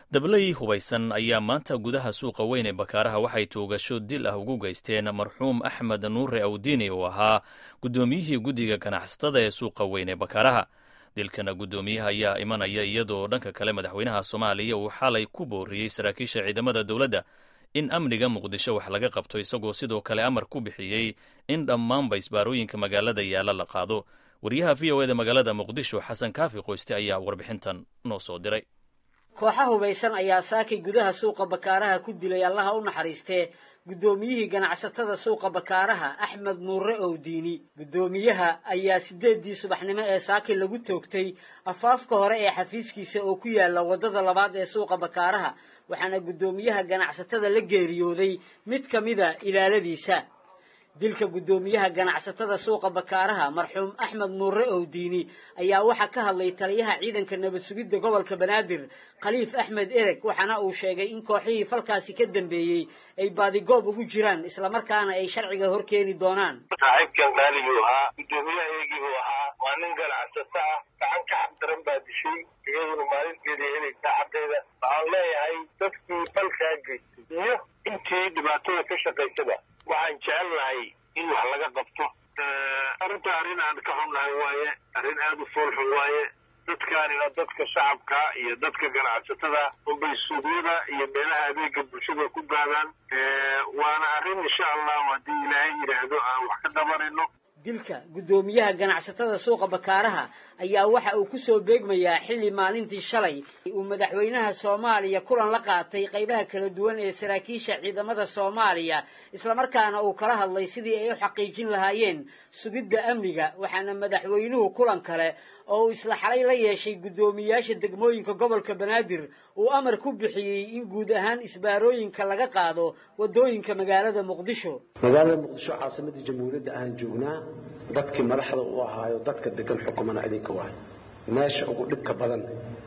dabley hubaysan ayaa maanta gudaha suuqa weyn ee bakaaraha waxay toogasho dil ah ugu geysteen marxuum axmed nuure awdiini oo ahaa guddoomiyihii guddiga ganacsatada ee suuqa weyn ee bakaaraha dilkana guddoomiyaha ayaa imanaya iyadoo dhanka kale madaxweynaha soomaaliya uu xalay ku booriyey saraakiisha ciidamada dowladda in amniga muqdisho wax laga qabto isagoo sidoo kale amar ku bixiyey in dhammaanba isbaarooyinka magaalada yaalla la qaado wariyaha v o eda magaalada muqdisho xasan kaafi qoyste ayaa warbixintan noo soo diray kooxa hubaysan ayaa saakay gudaha suuqa bakaaraha ku dilay allaha u naxariistee guddoomiyihii ganacsatada suuqa bakaaraha axmed nuure owdiini guddoomiyaha ayaa sideeddii subaxnimo ee saakay lagu toogtay afaafka hore ee xafiiskiisa oo ku yaalla waddada labaad ee suuqa bakaaraha waxaana guddoomiyaha ganacsatada la geeriyooday mid ka mida ilaaladiisa dilka guddoomiyaha ganacsatada suuqa bakaaraha marxuum axmed nuure owdiini ayaa waxaa ka hadlay taliyaha ciidanka nabad sugidda gobolka banaadir khaliif axmed ereg waxaana uu sheegay in kooxihii falkaasi ka dambeeyey ay baadigoob ugu jiraan islamarkaana ay sharciga hor keeni doonaan saaxiibkan qaaliguu ahaa guddoomiyahaygibuu ahaa waa nin ganacsato ah gacan ka xaqdaran baa dishay iyaduna maalinteedii helaysaa xaqeeda waxaan leeyahay dadkii falkaa geystay iyo intii dhibaatada ka shaqaysaba waxaan jecelnahay in wax laga qabto arrinta arrin aan ka xunnahay waaye arrin aada u foolxun waaye dadkaanina dadka shacabka iyo dadka ganacsatada unbay suuqyada iyo meelaha adeega bulshada ku gaadaan waana arrin insha allahu haddii ilaahay yidhaahdo aan wax ka dabanayno dilka guddoomiyaha ganacsatada suuqa bakaaraha ayaa waxa uu ku soo beegmayaa xilli maalintii shalay uu madaxweynaha soomaaliya kulan la qaatay qaybaha kala duwan ee saraakiisha ciidamada soomaaliya islamarkaana uu kala hadlay sidii ay u xaqiijin lahaayeen sugidda amniga waxaana madaxweynuhu kulan kale oo uu isla xalay la yeeshay guddoomiyaasha degmooyinka gobolka banaadir uu amar ku bixiyey in guud ahaan isbaarooyinka laga qaado waddooyinka magaalada muqdisho magaalada muqdisho caasimadii jamhuuriyadda aan joognaa dadkii madaxda u ahaayo dadka degan xukumana idinka waay meesha ugu dhibka badan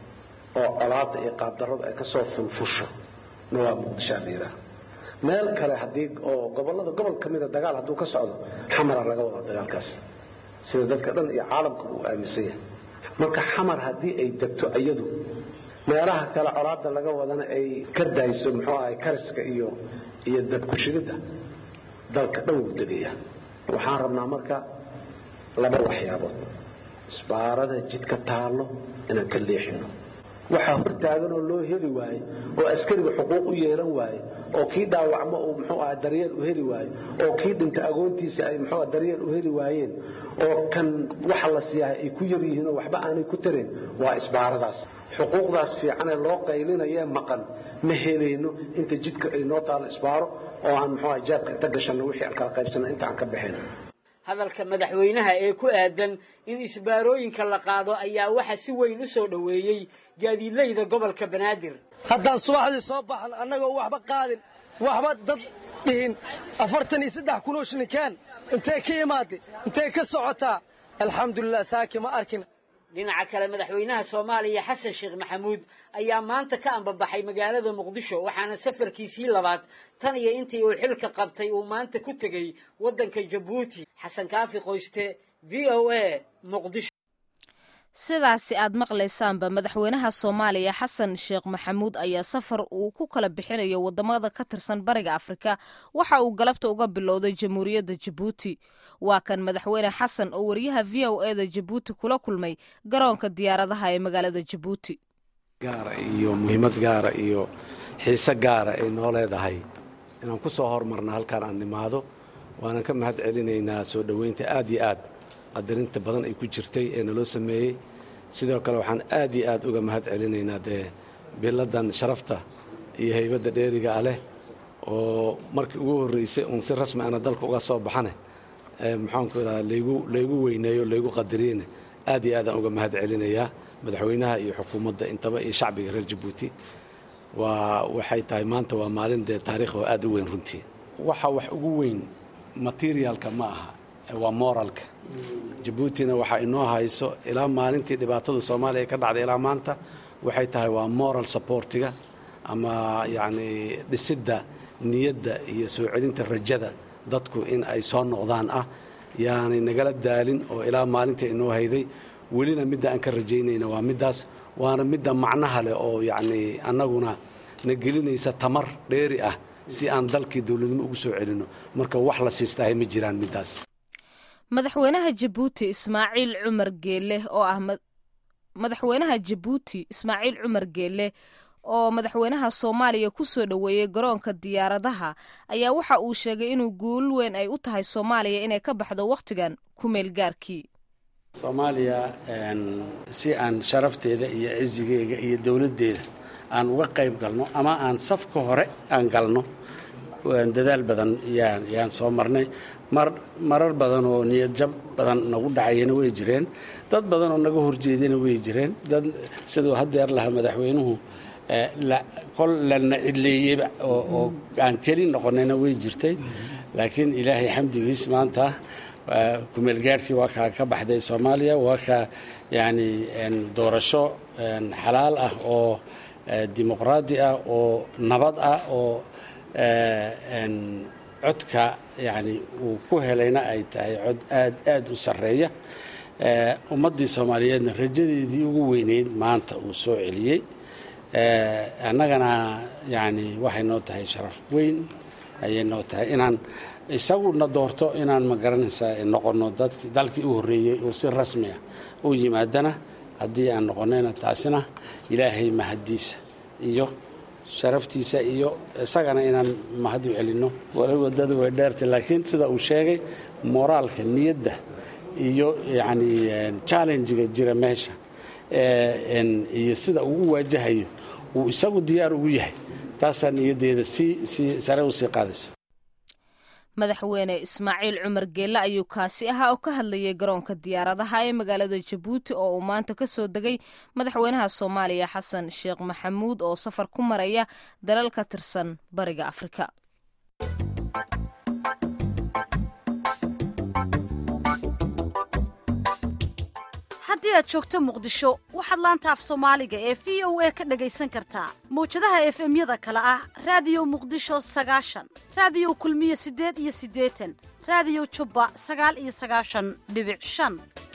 oo colaadda iyo qaabdarrada ay ka soo funfusho na waa muqdisho alayidhaah meel kale haddii oo gobollada gobol ka mida dagaal hadduu ka socdo xamara laga wadaa dagaalkaas sida dadka dhan iyo caalamka uu aaminsan yahay marka xamar haddii ay degto iyadu meelaha kale colaadda laga wadana ay ka daayso muxuu ahay kariska iyo iyo dabkushididda dalka dhan wuu degaya waxaan rabnaa marka laba waxyaabood isbaarada jidka taallo inaan ka leexino waxaa hortaagan oo loo heli waaye oo askariga xuquuq u yeelan waaye oo kii dhaawacmo uu muxuu aha daryeel u heli waayo oo kii dhinta agoontiisa ay muxuu daryeel u heli waayeen oo kan waxa la siiyahay ay ku yar yihiinoo waxba aanay ku tarin waa isbaaradaas xuquuqdaas fiicanee loo qaylinayee maqan ma helayno inta jidka ay noo taalo isbaaro oo aan muxuu aha jaabka inta gashanno wixii aan kala qaybsanno inta aan ka baxayno hadalka madaxweynaha ee ku aadan in isbaarooyinka la qaado ayaa waxa si weyn u soo dhoweeyey gaadiidleyda gobolka banaadir haddaan subaxdii soo baxan annagoo waxba qaadin waxba dad dhihin afartan iyo saddex kunoo shilinkeen intee ka imaatay intee ka socotaa alxamdulilah saaki ma arkin dhinaca kale madaxweynaha soomaaliya xasan sheekh maxamuud ayaa maanta ka ambabaxay magaalada muqdisho waxaana safarkiisii labaad tan iyo intii uu xilka qabtay uu maanta ku tegey waddanka jabuuti xasan kaafi qoyste v o a muqdisho sidaasi aad maqlaysaanba madaxweynaha soomaaliya xasan sheekh maxamuud ayaa safar uu ku kala bixinayo wadamada ka tirsan bariga afrika waxa uu galabta uga bilowday jamhuuriyadda jabuuti waa kan madaxweyne xasan oo wariyaha v o e da jabuuti kula kulmay garoonka diyaaradaha ee magaalada jabuuti gaara iyo muhiimad gaara iyo xiise gaara ay noo leedahay inaan ku soo hormarna halkaan aan nimaado waanan ka mahad celinaynaa soo dhoweynta aad iyo aad qadarinta badan ay ku jirtay ee naloo sameeyey sidoo kale waxaan aad iyo aad uga mahad celinaynaa dee biladan sharafta iyo haybadda dheeriga ah leh oo markii ugu horraysay uun si rasmi ana dalka uga soo baxane maxaanku idhaha laygu laygu weyneeyo laygu qadariyeyne aad iyo aadaan uga mahad celinayaa madaxweynaha iyo xukuumadda intaba iyo shacbiga reer jabuuti waa waxay tahay maanta waa maalin dee taariikh oo aad u weyn runtii waxa wax ugu weyn materialka ma aha waa moralka jabuutina waxaa inoo hayso ilaa maalintii dhibaatadu soomaaliya ka dhacday ilaa maanta waxay tahay waa moral supportiga ama yacni dhisidda niyadda iyo soo celinta rajada dadku in ay soo noqdaan ah yaanay nagala daalin oo ilaa maalintii inoo hayday welina midda aan ka rajaynayna waa middaas waana midda macnaha leh oo yacnii annaguna na gelinaysa tamar dheeri ah si aan dalkii dowladnimo ugu soo celinno marka wax la siistahay ma jiraan middaas madaxweynaha jabuuti ismaaciil cumar geelle oo ah madaxweynaha jabuuti ismaaciil cumar geelle oo madaxweynaha soomaaliya ku soo dhoweeyey garoonka diyaaradaha ayaa waxa uu sheegay inuu guul weyn ay u tahay soomaaliya inay ka baxdo wakhtigan ku meelgaarkii soomaaliya si aan sharafteeda iyo cisigeyga iyo dowladdeeda aan uga qayb galno ama aan safka hore aan galno dadaal badan yaan soo marnay marar badan oo niyadjab badan nagu dhacayana way jireen dad badan oo naga horjeedana way jireen dad siduu haddeer lahaa madaxweynuhu kol lana cidleeyeyba oo aan keli noqonayna way jirtay laakiin ilaahay xamdigiis maanta kumeelgaarhkii waa kaa ka baxday soomaaliya waa kaa yani doorasho xalaal ah oo dimuqraadi ah oo nabad ah oo codka yani uu ku helayna ay tahay cod aad aad u sarreeya ummaddii soomaaliyeedna rajadeedii ugu weyneyd maanta uu soo celiyey annagana yani waxay noo tahay sharaf weyn ayay noo tahay inaan isaguna doorto inaan ma garanaysaa noqonno dalkii u horreeyey oo si rasmi ah u yimaadana haddii aan noqonayna taasina ilaahay mahaddiisa iyo sharaftiisa iyo isagana inaan mahad u celinno wali waddada way dheertay laakiin sida uu sheegay moraalka niyadda iyo yacni challengiga jira meesha iyo sida uu u waajahayo uu isagu diyaar ugu yahay taasaa niyaddeeda si si sare u sii qaadaysa madaxweyne ismaaciil cumar geelle ayuu kaasi ahaa oo ka hadlayay garoonka diyaaradaha ee magaalada jabuuti oo uu maanta ka soo degay madaxweynaha soomaaliya xasan sheekh maxamuud oo safar ku maraya dalal ka tirsan bariga afrika haddii aad joogto muqdisho waxaad laanta af soomaaliga ee v o a ka dhagaysan kartaa mawjadaha efemyada kale ah raadiyo muqdisho sagaashan raadiyo kulmiye siddeed iyo siddeetan raadiyo jubba sagaal iyo sagaashan dhibic shan